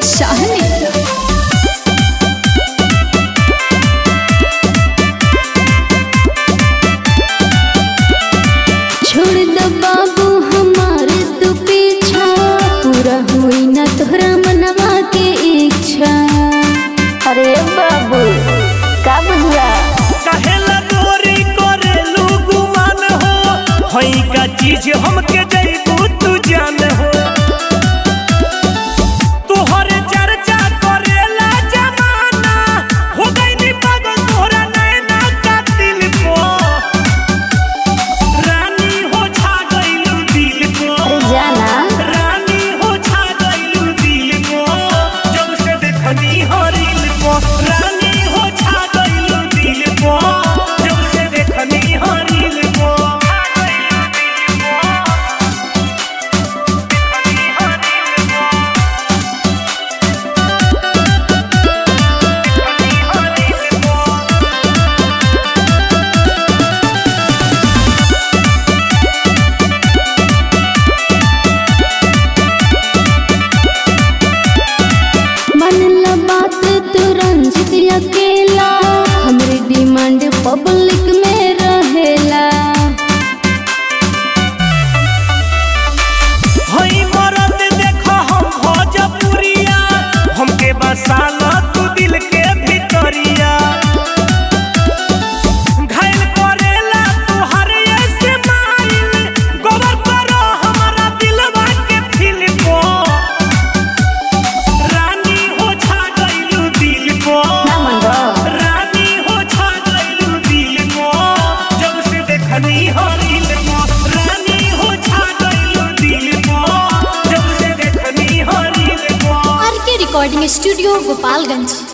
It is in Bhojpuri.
शाहनी छोड़ दो बाबू हमार तू पीछा पूरा हुई ना तोहरा मनवा के इच्छा अरे बाबू का बुझला कहेला गोरी करेलू गुमान हो हई का चीज हमके जैबू तू जान हो तोहरे चर्चा करेला जमाना हो गई नी पागल तोहरा नैना का दिल को रानी हो छा गइलू दिल को अरे जाना रानी हो छा गइलू दिल को जब से देखनी हरिल को रानी हो छा गइलू दिल को जब से देखनी हरिल को मन ला बात तू रंजित अकेला हमरे डिमांड पब्लिक में रहेला हई मरद देखो हम भोजपुरिया हमके बसाला तू दिल के भितरिया घायल करेला तू हर ऐसे माइल गोबर करो हमारा दिलवा के फिल को रानी हो छा गइलू दिल को ना मन बा रानी हो छा गइलू दिल को जब से देखनी हरिल को रानी हो छा गइलू दिल को जब से देखनी हरिल को आर के रिकॉर्डिंग स्टूडियो गोपालगंज